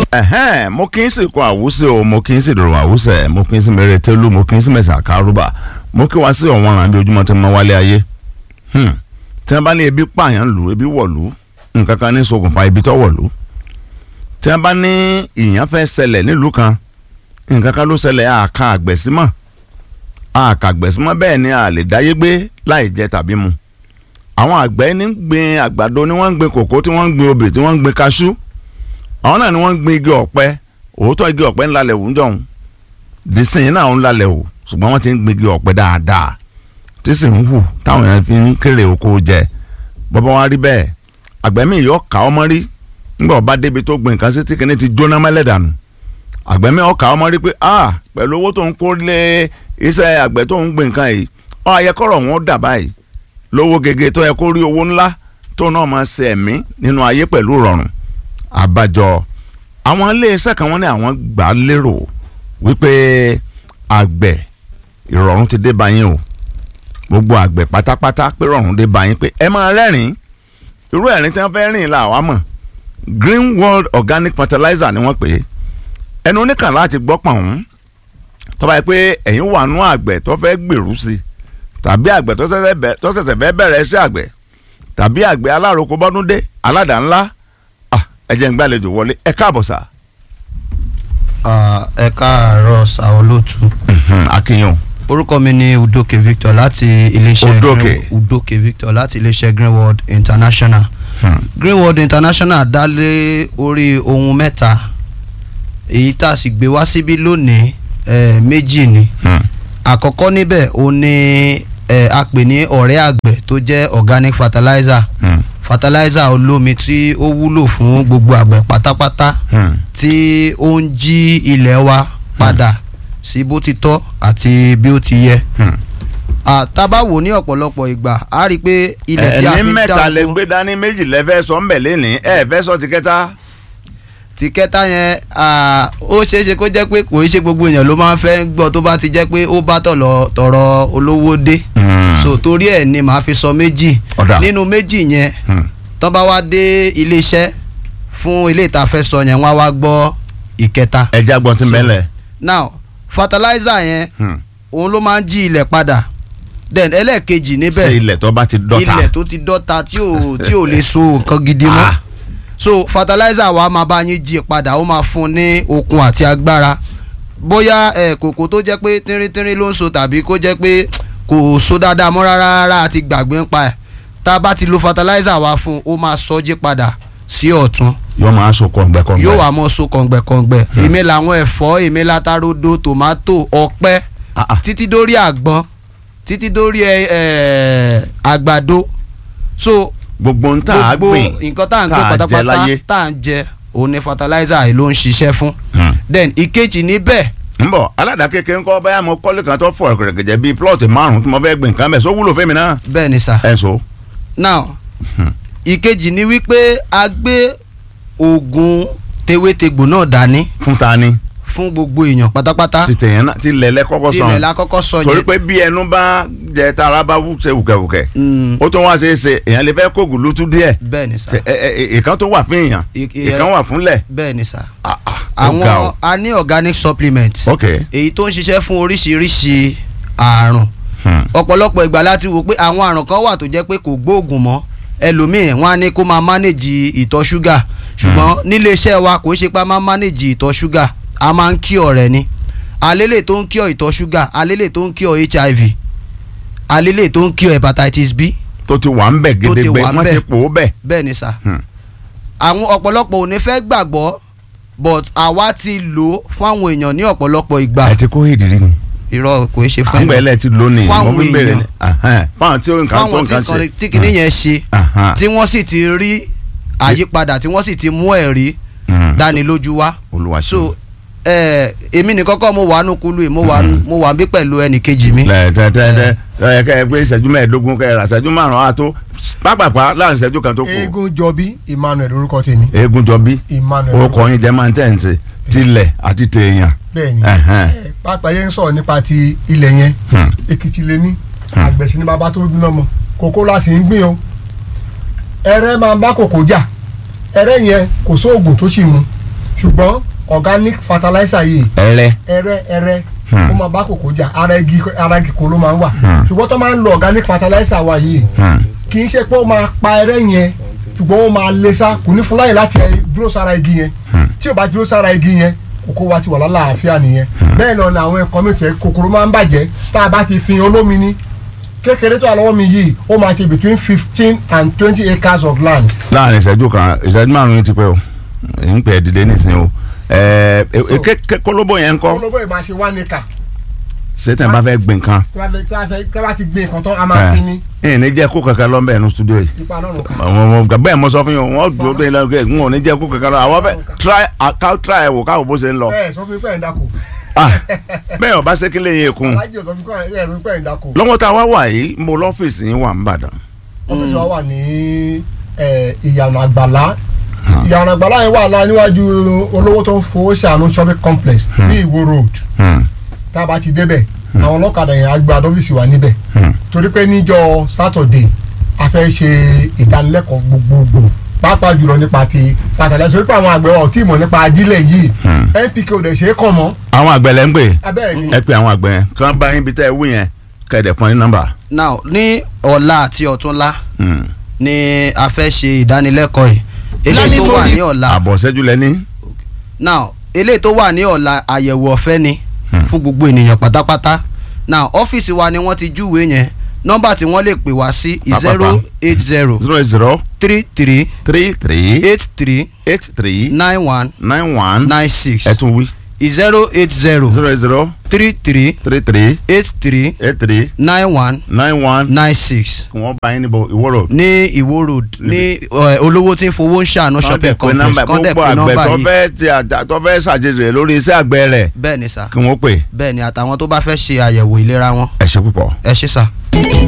ẹ̀hẹ́n mo kì í sì kọ àwùsẹ̀ o mo kì í sì dòrò àwùsẹ̀ mo kì í sì mẹ́rẹ̀ tẹ́lú mo kì í sì mẹ́sà kárúbà mo kí wá sí ọ̀wọ́n àràn bí ojúmọ́ tẹ́ mọ́ wálé ayé Hmm. tí wọ́n bá ní ebi pààyàn lù ebi wọ̀lú nǹkan kan ní ṣokùnfà ibi tó wọ̀lú tí wọ́n bá ní ìyàn fẹ́ ṣẹlẹ̀ nílùú kan nǹkan kan ló ṣẹlẹ̀ àka àgbẹ̀símọ̀ àka àgbẹ̀símọ̀ bẹ́ẹ̀ ni a lè dáyé gbé láì jẹ tàbí mu àwọn àgbẹ̀ ní ń gbin àgbàdo ni wọ́n ń gbin kòkó tí wọ́n ń gbin obì tí wọ́n ń gbin kaṣú àwọn náà ni wọ́n ń gbin igi ọ̀pẹ òótọ́ igi ọ̀pẹ ńlá lẹ̀ wù ń jọ̀hún dísìn náà ń lálẹ́ o ṣùgbọ́n wọ́n ti ń gbin igi ọ̀pẹ dáadáa tí sì ń hù táwọn èèyàn fi ń kéré oko jẹ bọ́bá wa rí bẹ́ẹ̀ àgbẹ̀ mi yọ ká ọmọ rí nígbà ọba débi tó gbin nǹkan sí tí kìíní ti jóná mẹ́lẹ́dànù àgbẹ̀ mi ọkà ọmọ rí pé ah pẹ̀lú owó tó ń kó lé iṣẹ́ àgbẹ̀ tó ń gbin nǹkan yìí ọ ayẹkọ̀rọ̀ wọn dà báyìí lówó gègé tó yẹ kó rí owó ńlá tó náà máa ṣe ẹ̀mí nínú ayé pẹ̀lú ìrọ̀rùn àbájọ àwọn iléeṣẹ́ kan wọ́n ní àwọn gbà á lérò wípé àgbẹ̀ ìrọ̀rùn ti dé báyìí o gbogbo àgbẹ̀ pátápátá pé ìrọ̀rùn dé báyìí pé ẹ máa rẹ́rìn irú ẹ̀rín tí wọ́n fẹ́ rìn là wá mọ̀ Green World Organic Fertilizer ni wọ́n pè é ẹnu oníkàn láti gbọ́ pọ̀ ọ̀hún tó bá yẹ pé ẹ̀yin wà nú àgbẹ̀ tó fẹ́ gbèrú sí i tàbí àgbẹ̀ tó ṣẹ̀ṣẹ̀ fẹ́ bẹ̀rẹ̀ iṣẹ́ àgbẹ̀ tàbí àgbẹ̀ alároko bọ́dúndé aládàá ńlá ẹ jẹ́ ń gbàlejò wọlé ẹ káàbọ̀ sà. ẹ káàárọ̀ sàolótú. akínyàn. orúkọ mi ni udoke victor láti iléeṣẹ́ Udoke. Green- udoke victor láti iléeṣẹ́ greenworld international. Hmm. greenworld international dá lé orí ohun mẹ́ta èyí tá a sì gbé wá síbí lónìí eh, méjì ni Hmm. àkọ́kọ́ níbẹ̀ ó ní eh, a pè ní ọ̀rẹ́ àgbẹ̀ tó jẹ́ organic fertilizer Hmm. fertilizer olómi tí ó wúlò fún gbogbo àgbẹ̀ pátápátá Hmm. tí ó ń jí ilẹ̀ wa padà sí bó ti tọ́ àti bí ó ti yẹ. Hmm. àtàbá wò ní ọ̀pọ̀lọpọ̀ ìgbà a rí i pé ilẹ̀ tí a fi ẹni ń mẹ́ta lè dáko gbé dání méjì lẹ́fẹ́ sọ ń bẹ̀ lẹ́nìí ẹ fẹ́ sọ ti kẹta. ti kẹta yẹn à, ó ṣeé ṣe kó jẹ́ pé kò í ṣe gbogbo èèyàn ló máa ń fẹ́ gbọ́ tó bá ti jẹ́ pé ó bá tọ̀lọ̀ tọ̀rọ̀ olówó dé so torí ẹ̀ ni màá fi sọ méjì Ọ̀dà. nínú méjì yẹn Hmm. tán bá wá dé iléeṣẹ́ fún ilé ìtafẹ́ sọ yẹn wọ́n á wá gbọ́ ìkẹta ẹja gbọ́n ti So, mẹ́lẹ̀. now fertilizer yẹn Hmm. òun ló máa ń jí ilẹ̀ padà then ẹlẹ́ẹ̀kejì ṣe níbẹ̀ ilẹ̀ tó bá ti dọ́ta. ilẹ̀ tó ti dọ́ta tí ò tí ò lè so nǹkan gidi mọ́ Ah. so fertilizer wa máa bá yín jí padà ó máa fún ní okun àti agbára bóyá ẹ kòkó tó jẹ́ pé tínríntírín ló ń so tàbí kó jẹ́ pé kò so dáadáa mọ́ rárá rárá àti gbàgbé ń pa ẹ̀ tá a bá ti lo fertilizer wa fún ó máa sọ jí padà sí ọ̀tún yóò máa so kọ̀ǹgbẹ́kọ̀ǹgbẹ́. yóò wá mọ́ so kọ̀ǹgbẹ̀kọ̀ǹgbẹ̀ èmi làwọn ẹ̀fọ́ èmi látarodo tòmátò ọ̀pẹ Ah, ah. títí dórí àgbọn títí dórí ẹ ẹ àgbàdo so gbogbo ń tà á gbogbo gbìn nǹkan tá à ń gbé tá à jẹ pátápátá láyé. tá à ń jẹ òun ni fertilizer yìí ló ń ṣiṣẹ́ fún Hmm. then ìkejì níbẹ̀ ń bọ̀ aládàá kékeré ńkọ́ báyà mo kọ́lé kan tó fọ̀ gẹ̀gẹ̀jẹ̀ bíi plọ̀tì márùn-ún tí mo fẹ́ gbìn nǹkan bẹ̀ sọ wúlò fẹ́mi náà. bẹ́ẹ̀ ni sà ẹ so. now Hmm. ìkejì ni wípé a gbé oògùn tewétegbò náà dání fún ta ni fún gbogbo èèyàn pátápátá ti tẹ̀yẹ̀ náà ti lẹ̀lẹ́ kọ́kọ́ tilẹ̀ sàn. la kọ́kọ́ sọ torí yẹn pé bí ẹnu bá jẹ tara bá wú ṣe wùkẹ̀wùkẹ̀ Mm, ó tún wá ṣe é ṣe èèyàn lè fẹ́ kó gùlútú díẹ̀ bẹ́ẹ̀ ni sà Ṣe- ẹ- ẹ- ẹ- ìkan tó wà fún èèyàn I- i- ìkan wà fúnlẹ̀. bẹ́ẹ̀ ni sà Ah, ah, ó ga àwọn o. a ní organic supplement ok. èyí tó ń ṣiṣẹ́ fún oríṣiríṣi àrùn Hmm. ọ̀pọ̀lọpọ̀ ìgbà láti wò pé àwọn àrùn kan wà tó jẹ́ pé kò gbóògùn mọ́ ẹlòmíì wọn á ní kó máa manage ìtọ̀ ṣúgà ṣùgbọ́n nílé iṣẹ́ wa kò ṣe pé a máa manage ìtọ̀ ṣúgà a máa ń cure rẹ̀ ni alélè tó ń cure ìtọ̀ ṣúgà alélè tó ń cure HIV alélè tó ń cure hepatitis B tó ti wà ń bẹ̀ Tó ti gédégbé wà ń wọ́n bẹ̀. ti pò ó bẹ̀. bẹ́ẹ̀ ni sà Hmm. àwọn ọ̀pọ̀lọpọ̀ ò ní fẹ́ gbàgbọ́ but àwa ti lò ó fún àwọn èèyàn ní ọ̀pọ̀lọpọ̀ ìgbà ẹ ti kó ìdírí ni. irọ́ kò í ṣe fún àgbẹ̀ ẹlẹ́ ti lónìí Fún mo àwọn fi bèrè èèyàn. ni. Ahán. fáwọn tí ó nǹkan tó fáwọn tí nǹkan ṣe. nǹkan tí kìíní yẹn ṣe Ahán. tí wọ́n sì ti rí àyípadà tí wọ́n sì ti mú ẹ̀rí Hmm. dánilójú wá olúwa ṣe. so ẹ èmi ní kọ́kọ́ mo wà nù kúlù yìí mo wà nù- mo wà bí pẹ̀lú ẹnì kejì mi lẹ́ẹ̀tẹ́tẹ́tẹ́ ẹ kẹ́ ẹ pé ìṣẹ́jú mẹ́ẹ̀ẹ́dógún kẹ́ ẹ rà ìṣẹ́jú márùn-ún àtó pápápá láàrin ìṣẹ́jú kan tó kù. eégún jọbí emmanuel orúkọ tèmi eégún jọ bí emmanuel orúkọ yín jẹ́ máa ń tẹ̀ǹtì tilẹ̀ àti tèèyàn. bẹ́ẹ̀ ni Ẹ̀hẹ́n. ẹ, pápá yẹn ń sọ̀rọ̀ nípa ti ilẹ̀ yẹn Hmm. èkìtì lè ní Hmm. àgbẹ̀sí ní bàbá tó bí lọ́mọ kòkó la sì ń gbìn o ẹrẹ́ máa ń bá kòkó jà ẹrẹ́ yẹn kò sóògùn tó sì mu ṣùgbọ́n organic fertilizer yìí ẹrẹ ẹrẹ ẹrẹ Hmm. ó máa bá kòkó jà ara igi ara igi kò ló máa ń wà Hmm. ṣùgbọ́n tó máa ń lo organic fertilizer wa yìí Hmm. kì í ṣe pé ó máa pa ẹrẹ yẹn ṣùgbọ́n ó máa lé sá kò ní fún láyè láti dúró sára igi yẹn tí ò bá dúró sára igi yẹn kòkó wa ti wà lálàáfíà nìyẹn bẹ́ẹ̀ náà ni àwọn ẹ̀kọ́ mi tẹ̀ kòkòrò máa ń bàjẹ́ tá a bá ti fi olómi ní kékeré tó wà lọ́wọ́ mi yìí ó máa ti between fifteen and twenty acres of land láàrin ìṣẹ́jú kan ìṣẹ́jú márùn-ún ti pẹ́ o èyí ń pè é dìde nísìnyí o ẹ̀ẹ́ So- ké- ké- kólóbó yẹn ń kọ́ olóbó yìí máa ṣe one acre ṣé tẹ̀ ń bá fẹ́ gbìn kan tí wọ́n fẹ́ tí wọ́n fẹ́ tí wọ́n bá ti gbé nǹkan tán a máa fi ní ẹ̀ ní jẹ́ kó kankan lọ́nbẹ̀ ẹnu studio yìí ipa lọ́rùn kan. àwọn ọmọ bẹ́ẹ̀ mo sọ fún yín wọ́n dúró dé lọ́gẹ̀ ń ò ní jẹ́ kó kankan lọ àwọn fẹ́ try ká try ẹ̀ wò káwọ́ bó ṣe ń lọ ẹ sọ fún mi pé ẹ̀ ń dako Ah, bẹ́ẹ̀ ọba ṣe kí lè yẹ kun alájí ò sọ fún mi pé ẹ̀ ń pé ẹ̀ ń dako lọ́wọ́ tá a wá wà yìí mo lọ́fíìsì yín wà ń bàdàn ọ́fíìsì wa wà ní ẹ̀, ìyànà àgbàlá ìyànà àgbàlá yẹn wà lá níwájú olówó tó ń fowó ṣàánú shopping complex ní ìwó road Hmm, tá a bá ti débẹ̀ àwọn ọlọ́kadà yẹn á gba ọ́fíìsì wa níbẹ̀ hmm. torí pé níjọ́ Saturday a fẹ́ ṣe ìdánilẹ́kọ̀ọ́ gbogbogbò pàápàá jùlọ nípa ti fertilizer torí pé àwọn àgbẹ̀ wa ò tí ì mọ̀ nípa ajílẹ̀ yìí Hmm. NPK ò dẹ̀ ṣe é kàn mọ́ àwọn àgbẹ̀ lẹ́ ń pè abẹ́ẹ̀ ni ẹ pé àwọn àgbẹ̀ yẹn kí wọ́n bá yín bí tẹ́ ẹ wú yẹn kẹ̀dẹ̀ fún yín nọ́mbà. now ní ọ̀la àti ọ̀túnla Hmm. ni a fẹ́ ṣe ìdánilẹ́kọ̀ọ́ yìí eléyìí tó wà ní ọ̀la àbọ̀ ṣẹ́jú lẹ́ni. now eléyìí tó wà ní ọ̀la àyẹ̀wò ọ̀fẹ́ ni Hmm. fún gbogbo ènìyàn pátápátá now ọ́fíìsì wa ni wọ́n ti júwèé yẹn nọ́mbà tí wọ́n lè pè wá sí Pàápàá. zero eight zero zero eight zero three three three three eight three eight three nine one nine one nine six ẹ tún wí zero eight zero zero eight zero three three three three eight three eight three nine one nine one nine six kí wọ́n bá yín níbo ìwó road. ní ìwó road ní ẹ, olówó tí ń fowó ń ṣàánú shopping complex kọ́ńdẹ̀ gbogbo pé àgbẹ̀ nọ́mbà tó yìí fẹ́ ti àjà tó fẹ́ ṣàjèjì lórí iṣẹ́ àgbẹ̀ rẹ̀ bẹ́ẹ̀ ni sà kí wọ́n pè bẹ́ẹ̀ ni àtàwọn tó bá fẹ́ ṣe àyẹ̀wò ìlera wọn ẹ ṣe púpọ̀. ẹ ṣé sà.